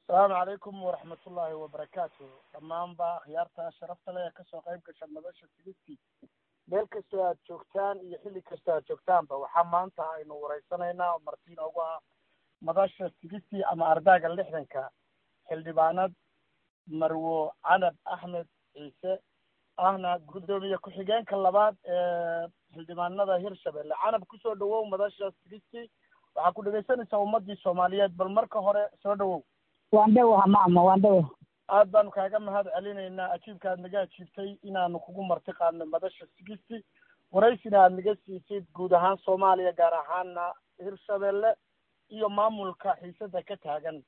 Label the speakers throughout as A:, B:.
A: asalaamu calaykum waraxmatullaahi wabarakaatu dhammaanba akhyaarta sharafta leh ee kasoo qayb gasha madasha sigistii meel kastoo aad joogtaan iyo xilli kastoo aad joogtaanba waxaa maanta aynu wareysanaynaa oo marti inoogu ah madasha sigistii ama ardaaga lixdanka xildhibaanad marwo canab axmed ciise ahna guddoomiye ku-xigeenka labaad ee xildhibaanada hirshabelle canab kusoo dhawow madasha sigistii waxaa ku dhegaysanaysaa ummadii soomaaliyeed bal marka hore soo dhawow
B: waan dhowaha maama waan dhowa
A: aad baanu kaaga mahad celinaynaa ajiibka aad naga ajiibtay inaanu kugu marti qaadno madasha sigisti waraysina aad naga siisid guud ahaan soomaaliya gaar ahaana hirshabelle iyo maamulka xiisada ka taagan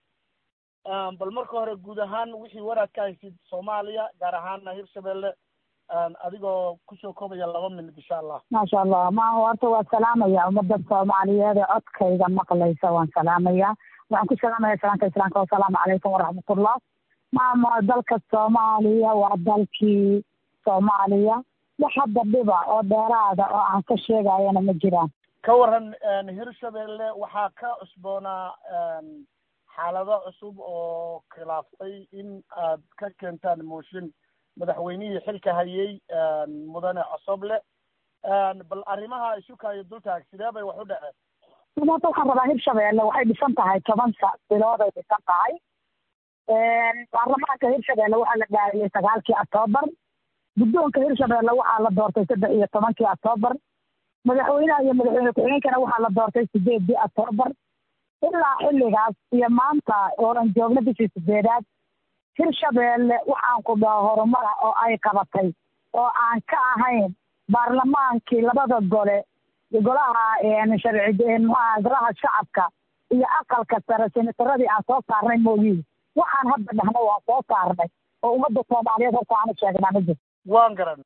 A: bal marka hore guud ahaan wixii waraad ka haysid soomaaliya gaar ahaana hirshabelle adigoo kusoo koobaya laba minut insha allah
B: maasha allah ma horta waa salaamaya ummadda soomaaliyeed ee codkayga maqlaysa waan salaamaya waxaan ku salaamaya salaamka islaamka wasalaamu calaykum waraxmatullah maama dalka soomaaliya waa dalkii soomaaliya wax hadda dhiba oo dheeraada oo aan ka sheegayana ma jiraan
A: ka waran hirshabelle waxaa ka cusboonaa xaalado cusub oo khilaaftay in aad ka keentaan mooshin madaxweynihii xilka hayay mudane cosoble bal arrimaha isukaayo dultaag sidee bay wax u dhaceen
B: maanta waxaan rabaa hirshabelle waxay dhisan tahay toban sa bilood ay dhisan tahay baarlamaanka hirshabelle waxaa la dhaariyey sagaalkii octoobar guddoonka hirshabelle waxaa la doortay saddex iyo tobankii octoobar madaxweynaha iyo madaxweyne ku-xigeenkana waxaa la doortay sideedii octoobar ilaa xilligaas iyo maanta ooan joogno bishii sideedaad hirshabelle waxaan ku dhaho horumara oo ay qabatay oo aan ka ahayn baarlamaankii labada gole golaha sharci mxuaha golaha shacabka iyo aqalka sare senataradii aan soo saarnay mooyihi waxaan hadda dhahnay waan soo saarnay oo ummadda soomaaliyeed horta aanu sheegnaa ma jirto
A: waan garan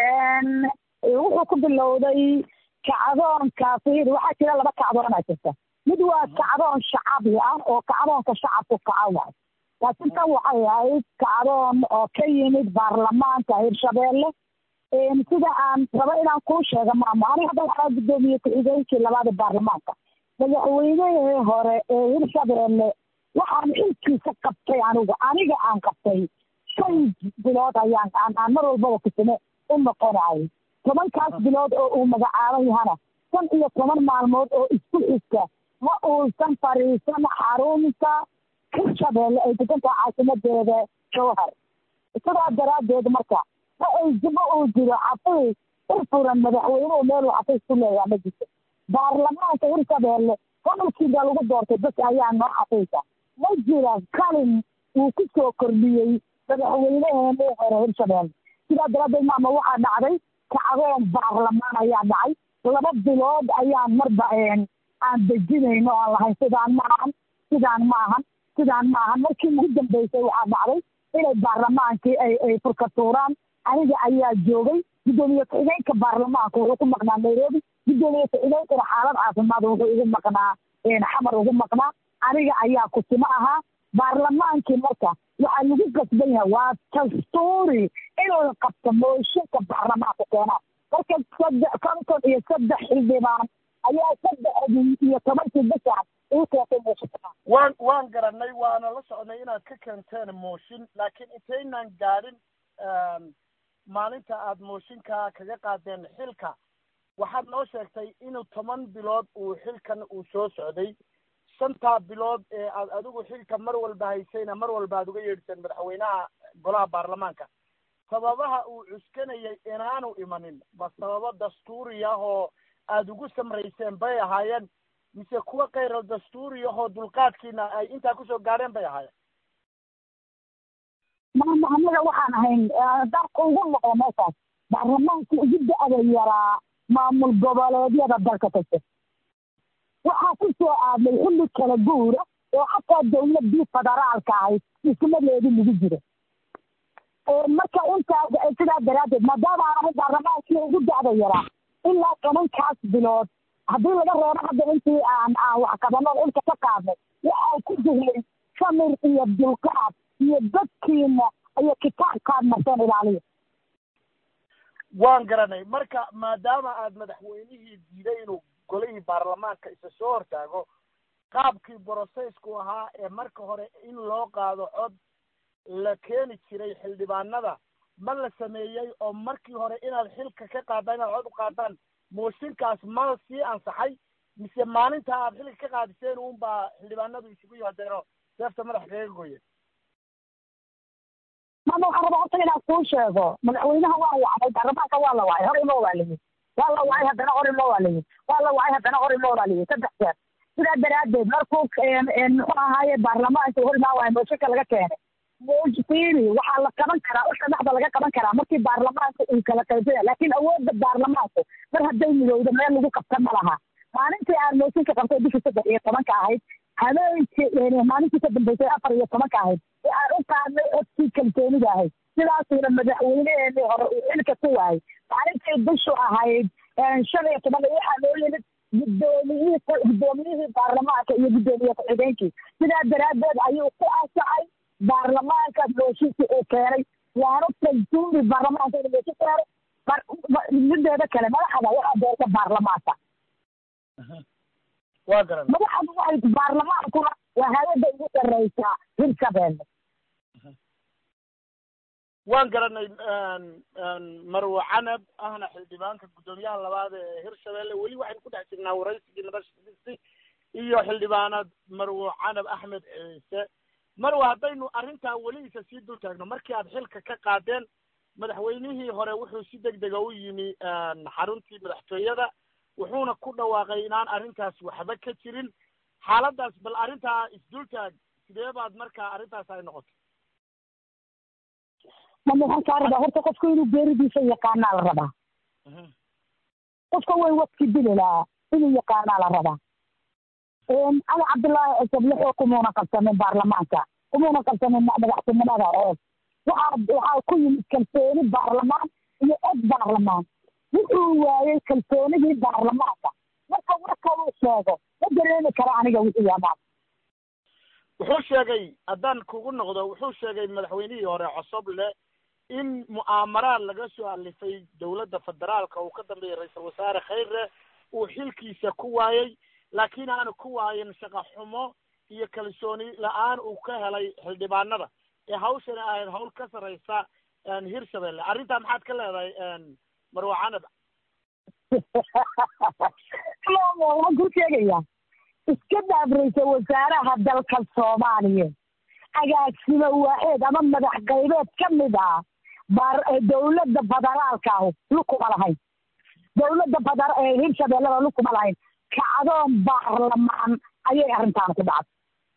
B: wuxuu ku bilowday kacdoonka fiir waxaa jira laba kacdoonaa jirta mid waa kacdoon shacabi ah oo kacdoonka shacabku kaca waay laakiin tan waxay ahayd kacdoon oo ka yimid baarlamaanka hirshabelle sida aan rabo inaan kuu sheego maamo aniga hadda waxaa guddoomiye ku-xigeenkii labaada baarlamaanka madaxweynehii hore ee hirshabelle waxaan xilkiisa qabtay anigu aniga aan qabtay shan bilood ayaan aan mar walbaba kusime u noqonayay tobankaas bilood oo uu magacaaban yahana shan iyo toban maalmood oo isku xigta ma uusan fariisan xarunta hirshabelle ay degantaha caasimadeeda jowhar sidaa daraaddeed marka ma ay ma uu jiro xafiis u furan madaxweynuhu meeluu xafiis ku leeyaha ma jirto baarlamaanka hirshabelle gobolkiibaa lagu doortay bas ayaa noo xafiisa ma jira kalin uu ku soo kordhiyey madaxweyneheenii hore hirshabelle sidaa daraaddeed maama waxaa dhacday kacdoon baarlamaan ayaa dhacay laba bilood ayaan marba aan dejinayno aan lahayn sidaan ma ahan sidaan ma ahan sidaan ma ahan markii ugu dambeysay waxaa dhacday inay baarlamaankii ay ay furka tuuraan aniga ayaa joogay guddoomiye ku-xigeenka baarlamaanka wuxuu ku maqnaa nairobi guddoomiye ku-xigeenkana xaalad caafimaad wuxuu ugu maqnaa xamar ugu maqnaa aniga ayaa kusimo ahaa baarlamaankii marka waxaa lagu gasban yahay waa dastuuri in la qabto mooshinka baarlamaanka keenaan marka saddex konton iyo saddex xildhibaan ayaa saddexdii iyo tobankii bishan uu keentay mooshinka
A: waan waan garanay waana la socnay inaad ka keenteen mooshin laakiin intaynan gaadhin maalinta aad mooshinka kaga qaadeen xilka waxaad noo sheegtay inuu toban bilood uu xilkan uu soo socday shantaa bilood ee aad adigu xilka mar walba haysayna mar walba aad uga yeedhiseen madaxweynaha golaha baarlamaanka sababaha uu cuskanayay inaanu imanin ba sababo dastuuri ah oo aada ugu samrayseen bay ahaayeen mise kuwa kayral dastuuri ahoo dulqaadkiina ay intaa kusoo gaadheen bay ahaayeen
B: maama anaga waxaan ahayn dalka ugu noqdo meeshaas baarlamaanka ugu da-da yaraa maamul goboleedyada dalka kasta waxaa ku soo aadnay xilli kala guura oo xataa dawladii federaalka ahayd dhismadeedii lagu jiro marka intaas sidaa daraaddeed maadaama aan ahayn baarlamaankii ugu da-da yaraa ilaa tobankaas bilood haddii laga reebo hadda intii aan aan wax qabano ilka ka qaadnay waxaa ku jirnay samir iyo dulqaad iyo dadkiina iyo kitaabkaad marteen ilaaliya
A: waan garanay marka maadaama aad madaxweynihii diiday inuu golihii baarlamaanka isa soo hortaago qaabkii brocessku ahaa ee marka hore in loo qaado cod la keeni jiray xildhibaanada ma la sameeyey oo markii hore inaad xilka ka qaadaan inaad cod u qaadaan mooshinkaas ma sii ansaxay mise maalinta aad xilka ka qaadiseen un baa xildhibaanadu isugu yimaadeenoo seefta madaxa kaga gooyeen
B: mama waxaan rabaa horta inaan kuu sheego madaxweynaha waa wacday baarlamaanka waa la wacay hor imo waa layihi waa la wacay haddana hor imo waa layihi waa la wacay haddana hor imo waa layihi saddex jeer sidaa daraaddeed markuu muxuu ahaaye baarlamaanka hor imaa waayo mooshinka laga keenay mojfiri waxaa la qaban karaa usha dhexda laga qaban karaa markii baarlamaanka uu kala qaybsaya laakiin awoodda baarlamaanku mar hadday midowda meel lagu qabta ma laha maalintii aan mooshinka qabtay bishii saddex iyo tobanka ahayd habeenkii maalintii ka dambeysay afar iyo tobanka ahayd ee aan u qaadnay codkii kalsoonida ahayd sidaasuuna madaxweyneheenii hore uu xilka ku waayay maalintii bishu ahayd shan iyo toban waxaa loo yimid guddoomiyihii guddoomiyihii baarlamaanka iyo guddoomiye ku-xigeenkii sidaa daraaddeed ayuu ku ansacay baarlamaanka mooshinkii uu keenay waana kalsuuri baarlamaanka inuu mooshin keenay mideeda kale madaxda waxaa doorta baarlamaanka
A: waa garan
B: madaxdu waxay baarlamaankuna waa hay-adda ugu sarreysaa hirshabeelle
A: waan garanay marwo canab ahna xildhibaanka guddoomiyaha labaad ee hirshabeelle weli waxaynu ku dhex jirnaa waraysigii nabashadiisi iyo xildhibaanad marwo canab axmed ciise marwo haddaynu arrintaa weli isa sii dul taagno markii aad xilka ka qaadeen madaxweynihii hore wuxuu si deg dega u yimi xaruntii madaxtooyada wuxuuna ku dhawaaqay inaan arrintaas waxba ka jirin xaaladdaas bal arrintaa isdultaag sidee baad markaa arrintaas ay noqotay
B: mama waxaan kaa rabaa horta qofku inuu geeridiisa yaqaanaa la rabaa qofka way wadki dili lahaa inuu yaqaanaa la rabaa cali cabdullaahi cusub lixoo kumuuna qabsanin baarlamaanka kumuuna qabsanin madaxtinimada oo waxaa waxaa ku yimid kalsooni baarlamaan iyo cod baarlamaan wuxuu waayey kalsoonidii baarlamaanka marka warkaduu sheego ma dareemi kara aniga wixii yamaan
A: wuxuu sheegay haddaan kugu noqdo wuxuu sheegay madaxweynihii hore cosoble in mu'aamaraad laga soo alifay dowladda federaalka uu ka dambeeyey ra-iisul wasaare khayre uu xilkiisa ku waayey laakiin aanu ku waayin shaqa xumo iyo kalsooni la-aan uu ka helay xildhibaanada ee hawshani ahayd hawl ka sarreysa hirshabelle arrintaa maxaad ka leedahay marwo canab
B: waxaan ku sheegayaa iska daabraysa wasaaraha dalka soomaaliya agaasimo waaxeed ama madax qaybeed ka mid ah baar dowladda federaalka ah lukuma lahayn dowladda feder hirshabellada lukuma lahayn kacdoon baarlamaan ayay arrintaan ku dhacday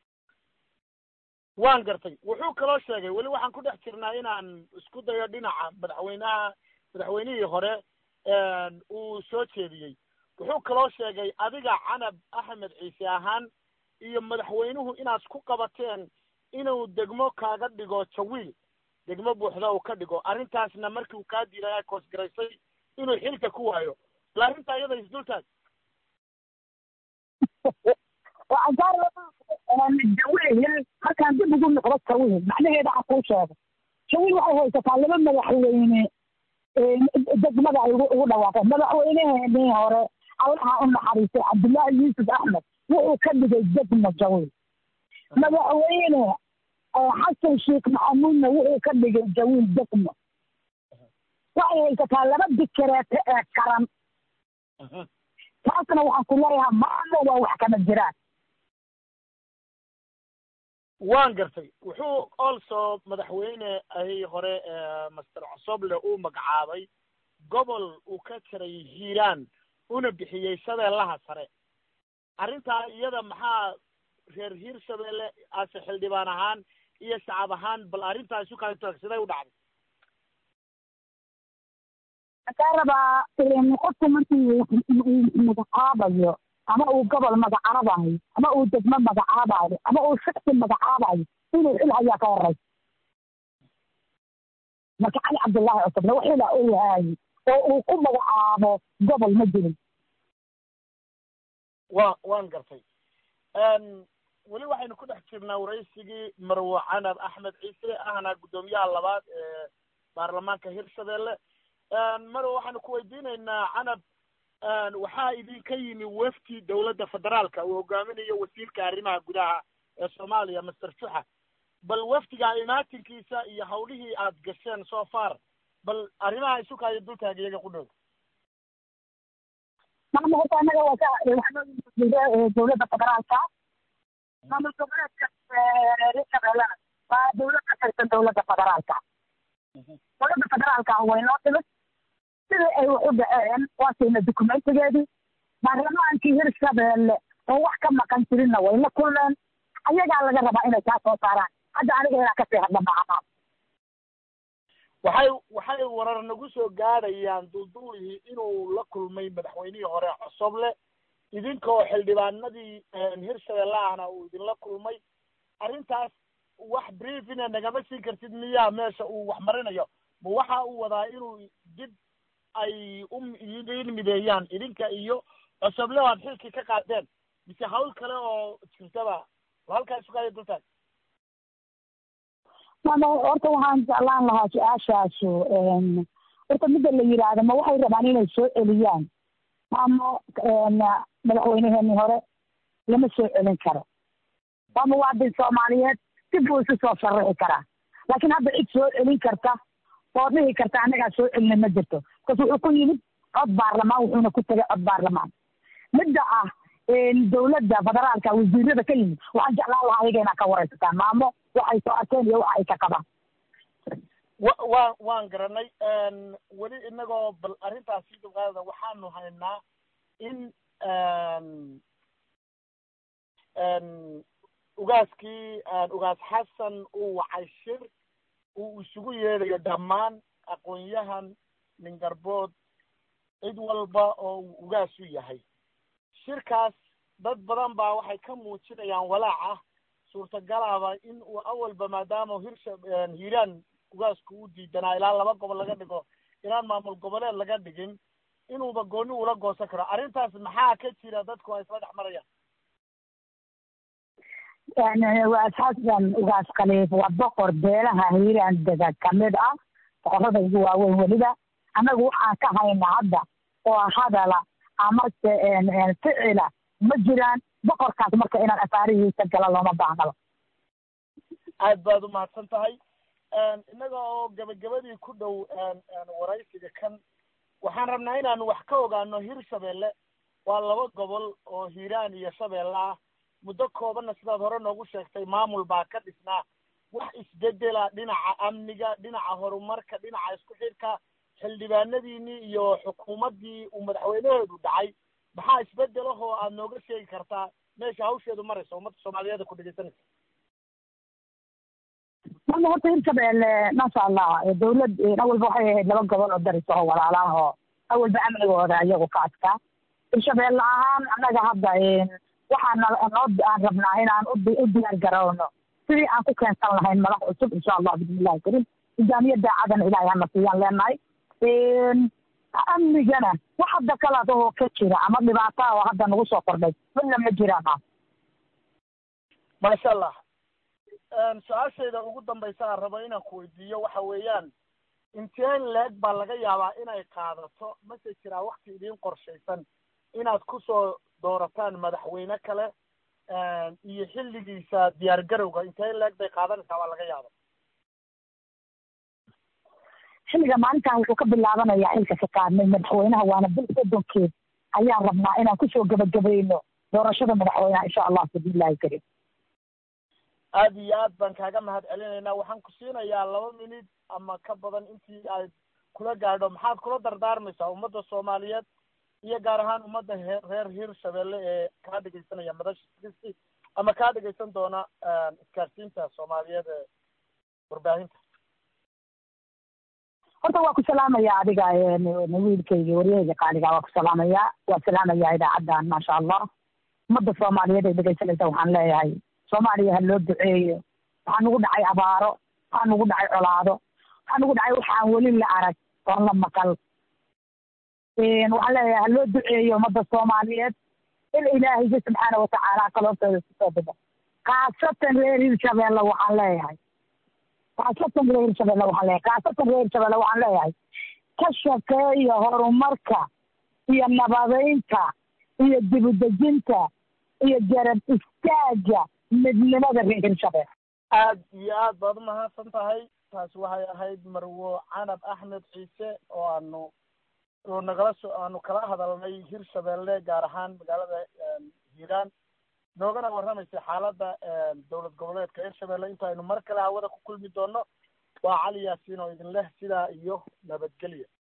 A: waan gartay wuxuu kaloo sheegay weli waxaan ku dhex jirnaa inaan isku dayo dhinaca madaxweynaha madaxweynihii hore uu soo jeediyey wuxuu kaloo sheegay adiga canab axmed ciise ahaan iyo madaxweynuhu inaad ku qabateen inuu degmo kaaga dhigo jawiil degmo buuxda uu ka dhigo arrintaasna markii uu kaa diiday ay koosgaraysay inuu xilka ku waayo bal arrintaa iyada isdultaag
B: jawiil markaan dib ugu noqdo jawiil macnaheeda aan kuu sheego jawiil waxay haysataa laba madaxweyne degmada ay ugu dhawaaqeen madaxweyneheenii hore allaha u naxariistay cabdullaahi yuusuf axmed wuxuu ka dhigay degmo jawiil madaxweyne xasan sheekh maxamuudna wuxuu ka dhigay jawiil degmo waxay haysataa laba dikereete ee karan taasna waxaan ku leeyahaa maamo waa wax kama jiraan
A: waan gartay wuxuu also madaxweyne ahi hore master cosoble uu magacaabay gobol uu ka jiray hiiraan una bixiyey shabeellaha sare arrintaa iyada maxaa reer hiirshabelle ase xildhibaan ahaan iyo shacab ahaan bal arrintaa isu kala toog siday u dhacday
B: waxaa rabaa qofku markii magacaabayo ama uu gobol magacaabayo ama uu degmo magacaabayo ama uu shaksi magacaabayo inuu xil hayaa ka horeysa marka cali cabdullaahi cusubna wax xila uu haayo oo uu ku magacaabo gobol ma jirin
A: wa waan gartay weli waxaynu ku dhex jirnaa waraysigii marwo canab axmed ciise ahna guddoomiyaha labaad ee baarlamaanka hirshabelle marwo waxaanu ku weydiinaynaa canab waxaa idinka yimi wafti dowladda federaalka uu hogaaminayo wasiirka arrimaha gudaha ee soomaaliya master juxa bal wafdiga imaatinkiisa iyo hawlihii aad gasheen so far bal arrimaha isukaayo dultaaga iyaga ku dhow
B: maama horta annaga waa ka waxaa dowladda federaalka maamul goboleedka hirshabeellena waa dowlad ka tirsan dowladda federaalka dowladda federaalka way noo timid sidii ay wax u dhaceen waa siina dukumentigeedii baarlamaankii hirshabeelle oo wax ka maqan jirinna way la kulmeen ayagaa laga rabaa inay kaa soo saaraan hadda aniga inaa kasii hadla maaha
A: waxay waxay warar nagu soo gaadhayaan dulduulihii inuu la kulmay madaxweynihii hore cosoble idinkoo xildhibaanadii hirshabelle ahna uu idinla kulmay arrintaas wax briefina nagama siin kartid miyaa meesha uu wax marinayo ma waxa uu wadaa inuu dib ay u idin mideeyaan idinka iyo cosoble o aad xilkii ka qaadeen mise hawl kale oo jirtaba halkaa isugaayo dultaag
B: mama horta waxaan jeclaan lahaa su-aashaasu horta midda la yidhaahdo ma waxay rabaan inay soo celiyaan maamo madaxweyneheenii hore lama soo celin karo waa muwaadin soomaaliyeed si buu isu soo sharaxi karaa laakiin hadda cid soo celin karta oo dhihi karta annagaa soo celina ma jirto bas wuxuu ku yimid cod baarlamaan wuxuuna ku tegay cod baarlamaan midda ah dowladda federaalka wasiirada ka yimid waxaan jeclaan lahaa ayaga inaad ka waraysataan maamo waxay soo arkeen iyo waxa ay ka qabaan
A: wa waan waan garanay weli inagoo bal arrintaas sii dulqaadada waxaanu haynaa in ugaaskii ugaas xasan uu wacay shir uu isugu yeedhayo dhammaan aqoon-yahan ningarbood cid walba oo uu ugaas u yahay shirkaas dad badan baa waxay ka muujinayaan walaac ah suurtagalaba in uu awalba maadaama hirsha hiiraan ugaasku u diidanaa ilaa laba gobol laga dhigo inaan maamul goboleed laga dhigin inuuba gooni ula goosan karo arrintaas maxaa ka jira dadku ay isla dhex marayaan
B: ugaas xasan ugaas khaliif waa boqor beelaha hiiraan dega kamid ah boqorada ugu waaweyn weliba annagu waxaan ka haynaa hadda oo hadala amase ficila ma jiraan boqorkaas marka inaan afaarihiisa gala looma baahnaba
A: aad baad umahadsan tahay innaga oo gabagabadii ku dhow waraysiga kan waxaan rabnaa inaanu wax ka ogaano hirshabelle waa laba gobol oo hiiraan iyo shabeelle ah muddo koobanna sidaad hore noogu sheegtay maamul baa ka dhisnaa wax isbedela dhinaca amniga dhinaca horumarka dhinaca isku xidhka xildhibaanadiinii iyo xukuumaddii uu madaxweynaheedu dhacay maxaa isbedelahoo aad nooga sheegi kartaa meesha hawsheedu maraysa ummadda soomaaliyeed ku dhegeysanaysa
B: mama horta hirshabelle maasha allah dawlad awalba waxay ahayd laba gobol oo daris oo walaalaah oo awalba amnigooda iyagu ka adkaa hirshabelle ahaan annaga hadda waxaan noo aan rabnaa inaan u diyaar garowno sidii aan ku keensan lahayn madax cusub insha allah bismillahi karim nidaamiya daacadana ilaahay hana siiyaan leenahay amnigana wax hadda kalaad oo ka jira ama dhibaata oo hadda nagu soo kordhay midna ma jiraan ah
A: maasha allah su-aashayda ugu dambaysa aan rabo inaan ku weydiiyo waxa weeyaan inteen leeg baa laga yaabaa inay qaadato mase jiraa wakti idiin qorshaysan inaad kusoo doorataan madaxweyne kale iyo xilligiisa diyaar garowga inteen leeg bay qaadanaysaa waa laga yaaba
B: xilliga maalintan wuxuu ka bilaabanayaa xilka ka qaadnay madaxweynaha waana bil soddonkeed ayaan rabnaa inaan kusoo gebagabayno doorashada madaxweynaha insha allah bismillahi karim
A: aad iyo aad baan kaaga mahad celinaynaa waxaan ku siinayaa laba minid ama ka badan intii aad kula gaadho maxaad kula dardaarmaysaa ummadda soomaaliyeed iyo gaar ahaan ummadda he reer hirshabelle ee kaa dhegeysanaya madasha kristi ama kaa dhegeysan doona isgaarsiinta soomaaliyeed ee warbaahinta
B: horta waa ku salaamaya adiga wiilkayga waryahayga qaaliga waa ku salaamaya waa salaamaya idaacaddan maasha allah ummadda soomaaliyeed ay dhegeysanaysa waxaan leeyahay soomaaliya ha loo duceeyo waxaa nagu dhacay abaaro waxaa nagu dhacay colaado waxaa nagu dhacay waxaan weli la arag oon la maqal waxaan leeyahay ha loo duceeyo ummadda soomaaliyeed in ilaahayga subxaana watacaala kaloobtooda kusoo dhigo khaasatan reer hirshabelle waxaan leeyahay khaasatan reer hirshabelle waxaan leeyahay khaasatan reer hirshabelle waxaan leeyahay ka shaqeeya horumarka iyo nabadeynta iyo dibudejinta iyo garab istaaga midnimada reer hirshabelle
A: aad iyo aad baad umahadsan tahay taasi waxay ahayd marwo canab axmed ciise oo aanu oo nagala so aanu kala hadalnay hirshabelle gaar ahaan magaalada hiiraan noogana warramaysay xaaladda dowlad goboleedka hirshabelle intaaynu mar kale hawada ku kulmi doono waa cali yaasiin oo idin leh sidaa iyo nabadgelya